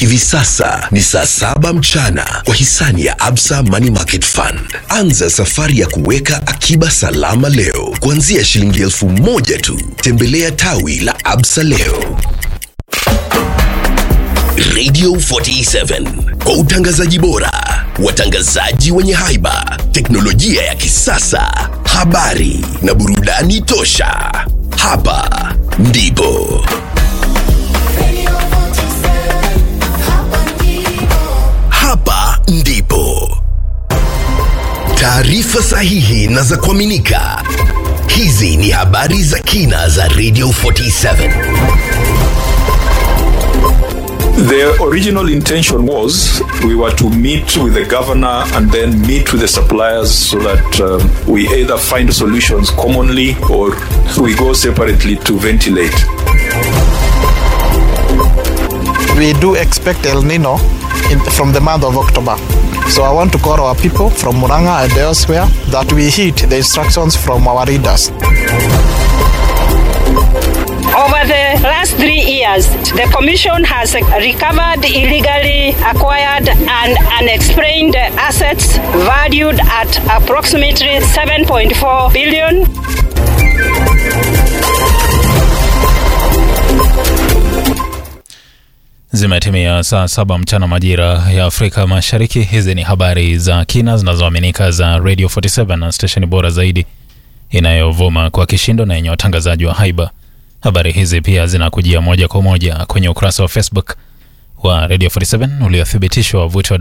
Hivi sasa ni saa saba mchana kwa hisani ya Absa Money Market Fund. Anza safari ya kuweka akiba salama leo kuanzia shilingi elfu moja tu. Tembelea tawi la Absa leo. Radio 47 kwa utangazaji bora, watangazaji wenye haiba, teknolojia ya kisasa, habari na burudani tosha. Hapa ndipo hapa ndipo taarifa sahihi na za kuaminika. Hizi ni habari za kina za Radio 47. The original intention was we were to meet with the governor and then meet with the suppliers so that um, we either find solutions commonly or we go separately to ventilate. we do expect El Nino in, from the month of October. So I want to call our people from Muranga and elsewhere that we heed the instructions from our leaders. Over the last three years, the Commission has recovered illegally acquired and unexplained assets valued at approximately 7.4 billion. Zimetimia saa saba mchana majira ya Afrika Mashariki. Hizi ni habari za kina zinazoaminika za Radio 47 na stesheni bora zaidi inayovuma kwa kishindo na yenye watangazaji wa haiba. Habari hizi pia zinakujia moja kwa moja kwenye ukurasa wa Facebook wa Radio 47 uliothibitishwa wavuti wa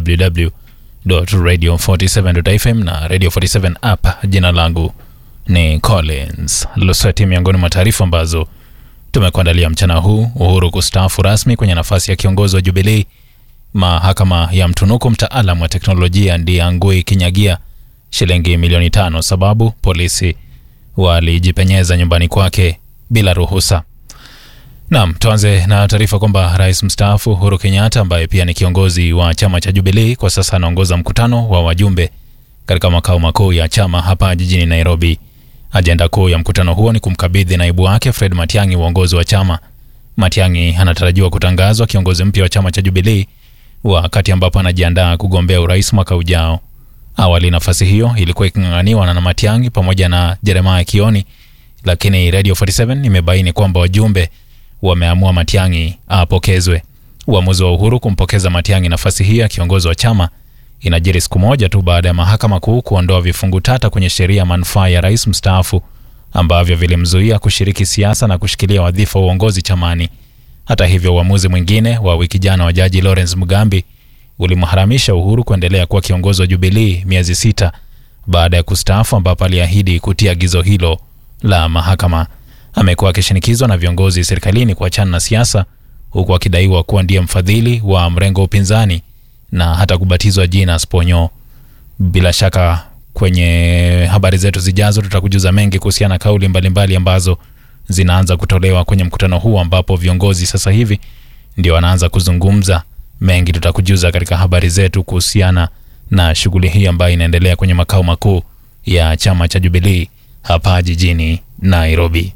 www.radio47.fm na Radio 47 app. Jina langu ni Collins Lusweti. Miongoni mwa taarifa ambazo tumekuandalia mchana huu: Uhuru kustaafu rasmi kwenye nafasi ya kiongozi wa Jubilii. Mahakama ya mtunuku mtaalam wa teknolojia Ndiangui Kinyagia shilingi milioni tano, sababu polisi walijipenyeza nyumbani kwake bila ruhusa. Naam, tuanze na taarifa kwamba rais mstaafu Uhuru Kenyatta ambaye pia ni kiongozi wa chama cha Jubilii kwa sasa anaongoza mkutano wa wajumbe katika makao makuu ya chama hapa jijini Nairobi. Ajenda kuu ya mkutano huo ni kumkabidhi naibu wake Fred Matiang'i uongozi wa chama. Matiang'i anatarajiwa kutangazwa kiongozi mpya wa chama cha Jubilii wakati ambapo anajiandaa kugombea urais mwaka ujao. Awali nafasi hiyo ilikuwa iking'ang'aniwa na Matiang'i pamoja na Jeremiah Kioni, lakini Radio 47 imebaini kwamba wajumbe wameamua Matiang'i apokezwe. Uamuzi wa Uhuru kumpokeza Matiang'i nafasi hiyo ya kiongozi wa chama inajiri siku moja tu baada ya mahakama kuu kuondoa vifungu tata kwenye sheria ya manufaa ya rais mstaafu ambavyo vilimzuia kushiriki siasa na kushikilia wadhifa wa uongozi chamani. Hata hivyo, uamuzi mwingine wa wiki jana wa jaji Lawrence Mugambi ulimharamisha Uhuru kuendelea kuwa kiongozi wa Jubilii miezi sita baada ya kustaafu, ambapo aliahidi kutia agizo hilo la mahakama. Amekuwa akishinikizwa na viongozi serikalini kuachana na siasa, huku akidaiwa kuwa ndiye mfadhili wa mrengo wa upinzani na hata kubatizwa jina Sponyo. Bila shaka kwenye habari zetu zijazo tutakujuza mengi kuhusiana na kauli mbalimbali ambazo zinaanza kutolewa kwenye mkutano huu ambapo viongozi sasa hivi ndio wanaanza kuzungumza. Mengi tutakujuza katika habari zetu kuhusiana na shughuli hii ambayo inaendelea kwenye makao makuu ya chama cha Jubilee hapa jijini Nairobi.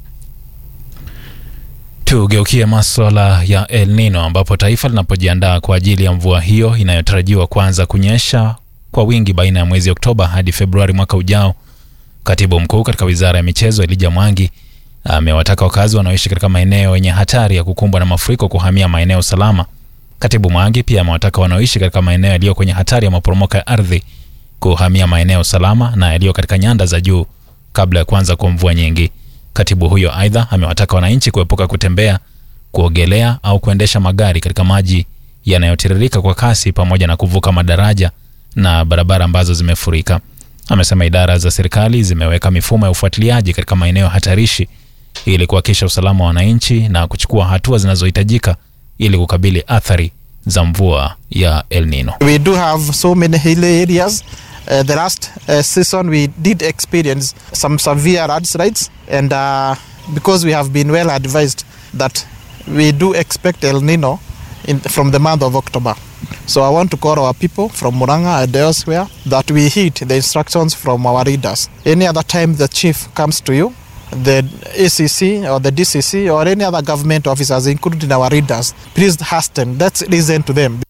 Tugeukie maswala ya El Nino ambapo taifa linapojiandaa kwa ajili ya mvua hiyo inayotarajiwa kuanza kunyesha kwa wingi baina ya mwezi Oktoba hadi Februari mwaka ujao. Katibu mkuu katika wizara ya michezo Elijah Mwangi amewataka wakazi wanaoishi katika maeneo yenye hatari ya kukumbwa na mafuriko kuhamia maeneo salama. Katibu Mwangi pia amewataka wanaoishi katika maeneo yaliyo kwenye hatari ya maporomoko ya ardhi kuhamia maeneo salama na yaliyo katika nyanda za juu kabla ya kuanza kwa mvua nyingi. Katibu huyo aidha amewataka wananchi kuepuka kutembea, kuogelea au kuendesha magari katika maji yanayotiririka kwa kasi pamoja na kuvuka madaraja na barabara ambazo zimefurika. Amesema idara za serikali zimeweka mifumo ya ufuatiliaji katika maeneo hatarishi ili kuhakikisha usalama wa wananchi na kuchukua hatua zinazohitajika ili kukabili athari za mvua ya El Nino. We do have so many hilly areas. Uh, the last uh, season we did experience some severe landslides and uh, because we have been well advised that we do expect El Nino in, from the month of October. So I want to call our people from Muranga and elsewhere that we heed the instructions from our leaders. Any other time the chief comes to you the ACC or the DCC or any other government officers, including our readers, please ask them. Let's listen to them.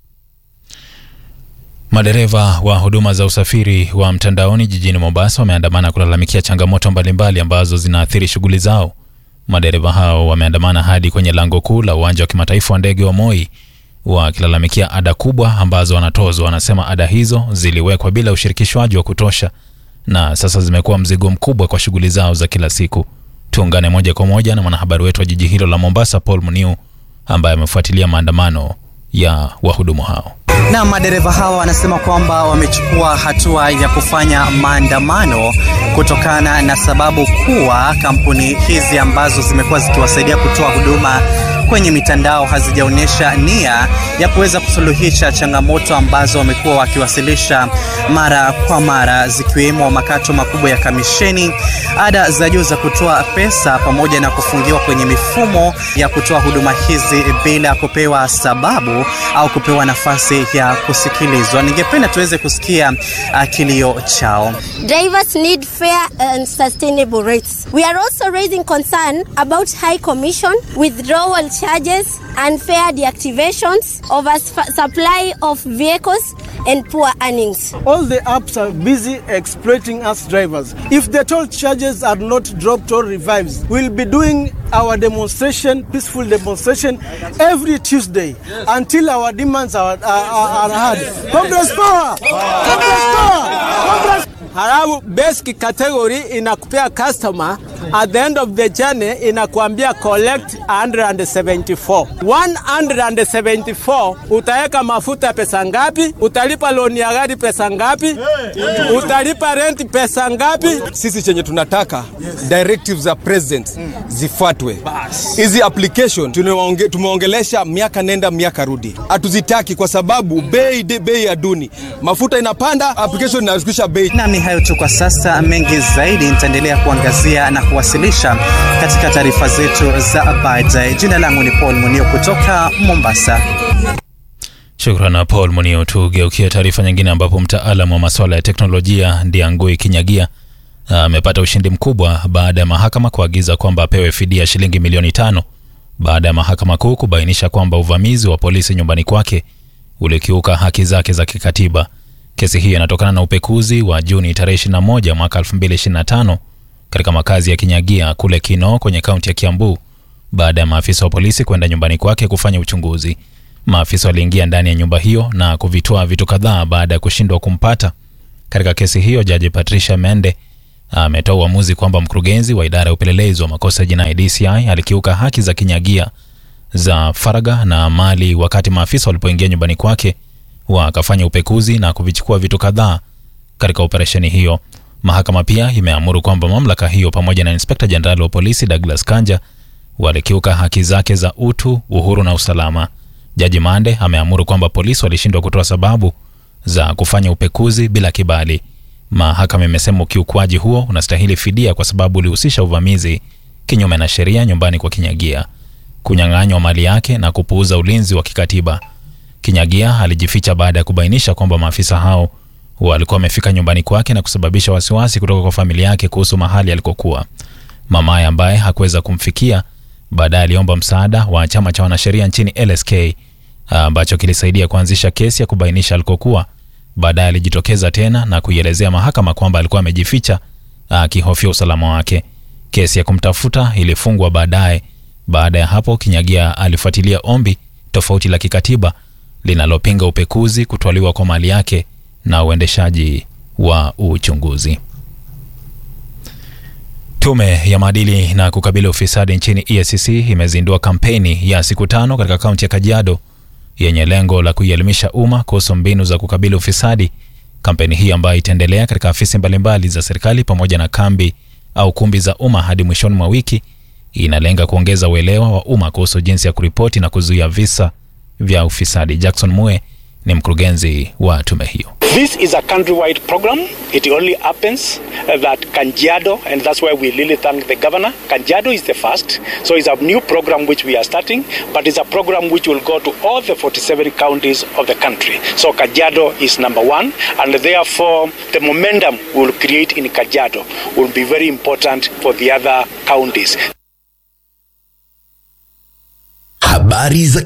Madereva wa huduma za usafiri wa mtandaoni jijini Mombasa wameandamana kulalamikia changamoto mbalimbali ambazo zinaathiri shughuli zao. Madereva hao wameandamana hadi kwenye lango kuu la uwanja wa kimataifa wa ndege wa Moi wakilalamikia ada kubwa ambazo wanatozwa. Wanasema ada hizo ziliwekwa bila ushirikishwaji wa kutosha na sasa zimekuwa mzigo mkubwa kwa shughuli zao za kila siku. Tuungane moja kwa moja na mwanahabari wetu wa jiji hilo la Mombasa, Paul Muniu, ambaye amefuatilia maandamano ya wahudumu hao. Na madereva hawa wanasema kwamba wamechukua hatua ya kufanya maandamano kutokana na sababu kuwa kampuni hizi ambazo zimekuwa zikiwasaidia kutoa huduma kwenye mitandao hazijaonyesha nia ya kuweza kusuluhisha changamoto ambazo wamekuwa wakiwasilisha mara kwa mara, zikiwemo makato makubwa ya kamisheni, ada za juu za kutoa pesa, pamoja na kufungiwa kwenye mifumo ya kutoa huduma hizi bila kupewa sababu au kupewa nafasi ya kusikilizwa. Ningependa tuweze kusikia uh, kilio chao. Drivers need fair and sustainable rates. We are also raising concern about high commission, withdrawal charges, unfair deactivations, oversupply of vehicles, and poor earnings. All the apps are busy exploiting us drivers. If the toll charges are not dropped or revised, we'll be doing our demonstration, peaceful demonstration, every Tuesday until our demands are, are, are heard. Congress power! Congress power! Congress Halafu basic category inakupea customer at the end of the journey inakuambia collect 174. 174 utaweka mafuta pesa ngapi? Utalipa loan ya gari pesa ngapi? Utalipa rent pesa ngapi? Sisi chenye tunataka directives za president zifuatwe. Hizi application tumeonge, tumeongelesha miaka nenda miaka rudi, hatuzitaki kwa sababu bei bei ya duni, mafuta inapanda, application inashukisha bei. Na ni hayo tu kwa sasa, mengi zaidi nitaendelea kuangazia na kuwasilisha katika taarifa zetu za baadaye. Jina langu ni Paul Munio kutoka Mombasa. Shukran Paul Munio. Tugeukie taarifa nyingine, ambapo mtaalamu wa masuala ya teknolojia Ndiangui Kinyagia amepata ushindi mkubwa baada ya mahakama kuagiza kwamba apewe fidia shilingi milioni tano baada ya mahakama kuu kubainisha kwamba uvamizi wa polisi nyumbani kwake ulikiuka haki zake za kikatiba. Kesi hiyo inatokana na upekuzi wa Juni tarehe 21 mwaka 2025 katika makazi ya Kinyagia kule Kinoo kwenye kaunti ya Kiambu baada ya maafisa wa polisi kwenda nyumbani kwake kufanya uchunguzi. Maafisa waliingia ndani ya nyumba hiyo na kuvitoa vitu kadhaa baada ya kushindwa kumpata. Katika kesi hiyo, jaji Patricia Mende ametoa uamuzi kwamba mkurugenzi wa idara ya upelelezi wa makosa ya jinai DCI alikiuka haki za Kinyagia za faragha na mali wakati maafisa walipoingia nyumbani kwake wakafanya upekuzi na kuvichukua vitu kadhaa katika operesheni hiyo. Mahakama pia imeamuru kwamba mamlaka hiyo pamoja na inspekta jenerali wa polisi Douglas Kanja walikiuka haki zake za utu, uhuru na usalama. Jaji Mande ameamuru kwamba polisi walishindwa kutoa sababu za kufanya upekuzi bila kibali. Mahakama imesema ukiukwaji huo unastahili fidia kwa sababu ulihusisha uvamizi kinyume na sheria nyumbani kwa Kinyagia, kunyang'anywa mali yake na kupuuza ulinzi wa kikatiba. Kinyagia alijificha baada ya kubainisha kwamba maafisa hao walikuwa wamefika nyumbani kwake na kusababisha wasiwasi kutoka kwa familia yake kuhusu mahali alikokuwa. Mamaye ambaye hakuweza kumfikia baadaye aliomba msaada wa chama cha wanasheria nchini LSK ambacho kilisaidia kuanzisha kesi ya kubainisha alikokuwa. Baadaye alijitokeza tena na kuielezea mahakama kwamba alikuwa amejificha akihofia usalama wake. Kesi ya kumtafuta ilifungwa baadaye. Baada ya hapo, Kinyagia alifuatilia ombi tofauti la kikatiba linalopinga upekuzi, kutwaliwa kwa mali yake na uendeshaji wa uchunguzi. Tume ya maadili na kukabili ufisadi nchini EACC imezindua kampeni ya siku tano katika kaunti ya Kajiado yenye lengo la kuielimisha umma kuhusu mbinu za kukabili ufisadi. Kampeni hii ambayo itaendelea katika afisi mbalimbali za serikali pamoja na kambi au kumbi za umma hadi mwishoni mwa wiki inalenga kuongeza uelewa wa umma kuhusu jinsi ya kuripoti na kuzuia visa vya ufisadi. Jackson Mue ni mkurugenzi wa tume hiyo. This is a countrywide program. It only happens uh, that Kanjado, and that's why we really thank the governor. Kanjado is the first, so it's a new program which we are starting, but it's a program which will go to all the 47 counties of the country. So Kajiado is number one, and therefore the momentum we will create in Kajiado will be very important for the other counties. Habari za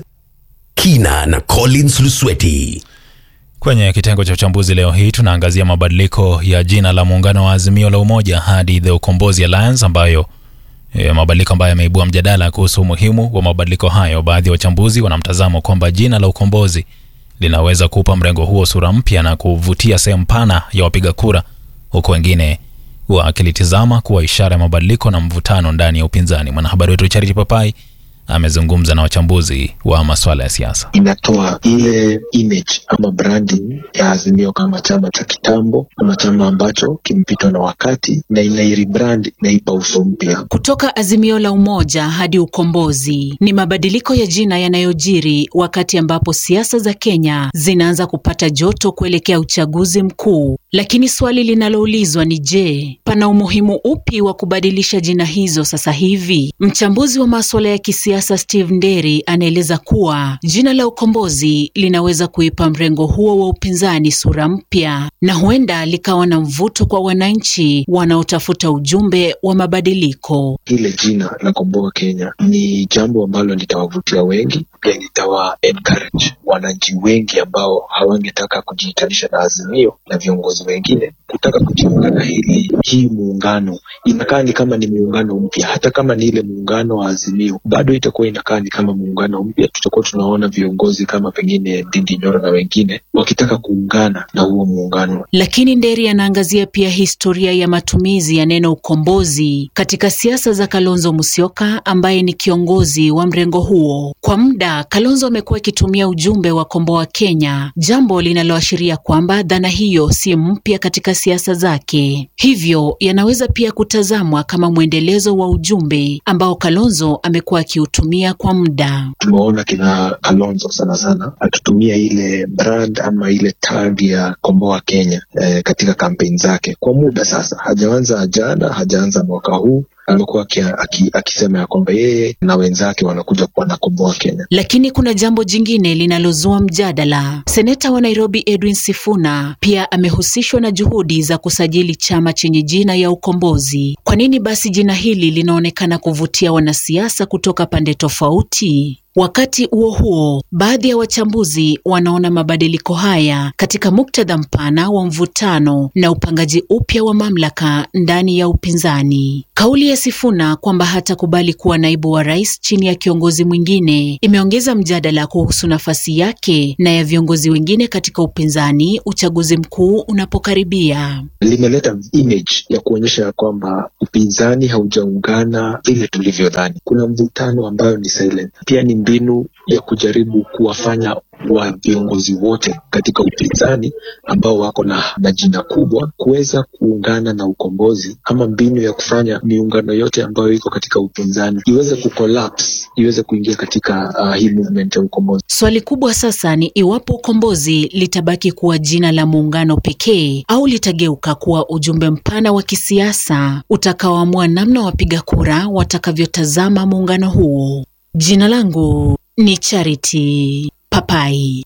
kina na Collins Lusweti. Kwenye kitengo cha uchambuzi leo hii tunaangazia mabadiliko ya jina la muungano wa Azimio la Umoja hadi The Ukombozi Alliance ambayo e, mabadiliko ambayo yameibua mjadala kuhusu umuhimu wa mabadiliko hayo. Baadhi ya wachambuzi wanamtazamo kwamba jina la Ukombozi linaweza kuupa mrengo huo sura mpya na kuvutia sehemu pana ya wapiga kura, huku wengine wakilitizama kuwa ishara ya mabadiliko na mvutano ndani ya upinzani. Mwanahabari wetu Charity Papai amezungumza na wachambuzi wa masuala ya siasa. inatoa ile image ama branding ya Azimio kama chama cha kitambo ama chama ambacho kimepitwa na wakati, na inairebrand inaipa uso mpya. Kutoka Azimio la Umoja hadi Ukombozi ni mabadiliko ya jina yanayojiri wakati ambapo siasa za Kenya zinaanza kupata joto kuelekea uchaguzi mkuu. Lakini swali linaloulizwa ni je, pana umuhimu upi wa kubadilisha jina hizo sasa hivi? Mchambuzi wa masuala ya kisiasa Steve Nderi anaeleza kuwa jina la Ukombozi linaweza kuipa mrengo huo wa upinzani sura mpya na huenda likawa na mvuto kwa wananchi wanaotafuta ujumbe wa mabadiliko. Ile jina la Komboa Kenya ni jambo ambalo litawavutia wengi, pia litawa encourage wananchi wengi ambao hawangetaka kujiitanisha na Azimio na viongozi wengine kutaka kujiunga na hili hii muungano. Inakaa ni kama ni muungano mpya, hata kama ni ile muungano wa Azimio bado itakuwa inakaa ni kama muungano mpya. Tutakuwa tunaona viongozi kama pengine Ndindi Nyoro na wengine wakitaka kuungana na huo muungano. Lakini Nderi anaangazia pia historia ya matumizi ya neno ukombozi katika siasa za Kalonzo Musyoka ambaye ni kiongozi wa mrengo huo. Kwa muda, Kalonzo amekuwa akitumia ujumbe wa komboa Kenya, jambo linaloashiria kwamba dhana hiyo si mpya katika siasa zake. Hivyo yanaweza pia kutazamwa kama mwendelezo wa ujumbe ambao Kalonzo amekuwa akiutumia kwa muda. Tumeona kina Kalonzo sana sana akitumia ile brand ama ile tag ya komboa Kenya eh, katika kampeni zake kwa muda sasa. Hajaanza jana, hajaanza mwaka huu amekuwa aki- aki- akisema ya kwamba yeye na wenzake wanakuja kuwa na komboa Kenya. Lakini kuna jambo jingine linalozua mjadala. Seneta wa Nairobi Edwin Sifuna pia amehusishwa na juhudi za kusajili chama chenye jina ya Ukombozi. Kwa nini basi jina hili linaonekana kuvutia wanasiasa kutoka pande tofauti? Wakati huo huo, baadhi ya wachambuzi wanaona mabadiliko haya katika muktadha mpana wa mvutano na upangaji upya wa mamlaka ndani ya upinzani. Kauli ya Sifuna kwamba hatakubali kuwa naibu wa rais chini ya kiongozi mwingine imeongeza mjadala kuhusu nafasi yake na ya viongozi wengine katika upinzani uchaguzi mkuu unapokaribia. limeleta image ya kuonyesha ya kwamba upinzani haujaungana vile tulivyodhani. Kuna mvutano ambayo ni silent. Pia ni mbinu ya kujaribu kuwafanya wa viongozi wote katika upinzani ambao wako na, na jina kubwa kuweza kuungana na ukombozi, ama mbinu ya kufanya miungano yote ambayo iko katika upinzani iweze kucollapse, iweze kuingia katika uh, hii movement ya ukombozi. Swali kubwa sasa ni iwapo ukombozi litabaki kuwa jina la muungano pekee au litageuka kuwa ujumbe mpana wa kisiasa utakaoamua namna wapiga kura watakavyotazama muungano huo. Jina langu ni Charity Papai.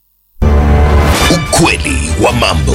Ukweli wa mambo.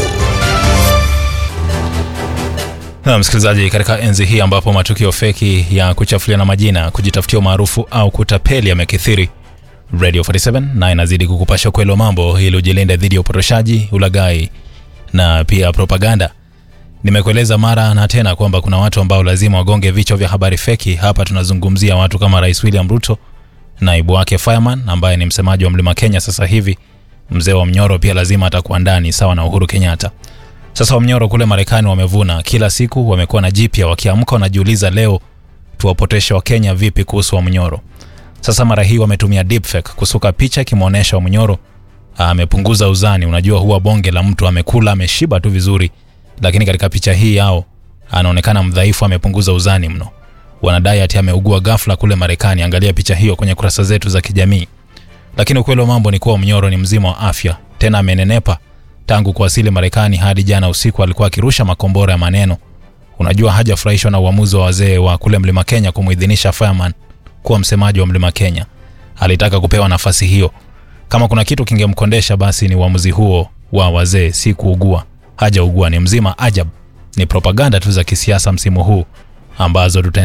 Na msikilizaji, katika enzi hii ambapo matukio feki ya kuchafuliana majina, kujitafutia umaarufu au kutapeli yamekithiri, Radio 47 na inazidi kukupasha ukweli wa mambo ili ujilinde dhidi ya upotoshaji, ulaghai na pia propaganda. Nimekueleza mara na tena kwamba kuna watu ambao lazima wagonge vichwa vya habari feki. Hapa tunazungumzia watu kama Rais William Ruto, naibu wake Fireman ambaye ni msemaji wa Mlima Kenya sasa hivi. Mzee wa Mnyoro pia lazima atakuwa ndani sawa na Uhuru Kenyatta. Sasa Wamnyoro kule Marekani wamevuna, kila siku wamekuwa na jipya, wakiamka wanajiuliza leo tuwapoteshe Wakenya vipi kuhusu Wamnyoro. Sasa mara hii wametumia deepfake kusuka picha ikimwonyesha Wamnyoro amepunguza uzani. Unajua huwa bonge la mtu amekula ameshiba tu vizuri, lakini katika picha hii yao anaonekana mdhaifu, amepunguza uzani mno. Wanadai ati ameugua ghafla kule Marekani. Angalia picha hiyo kwenye kurasa zetu za kijamii. Lakini ukweli wa mambo ni kuwa Mnyoro ni mzima wa afya tena amenenepa tangu kuwasili Marekani hadi jana usiku alikuwa akirusha makombora ya maneno. Unajua hajafurahishwa na uamuzi wa wazee wa kule Mlima Kenya kumuidhinisha Fireman kuwa msemaji wa Mlima Kenya. Alitaka kupewa nafasi hiyo. Kama kuna kitu kingemkondesha basi ni uamuzi huo wa wazee, si kuugua. Hajaugua, ni mzima ajab. Ni propaganda tu za kisiasa msimu huu ambazo tuta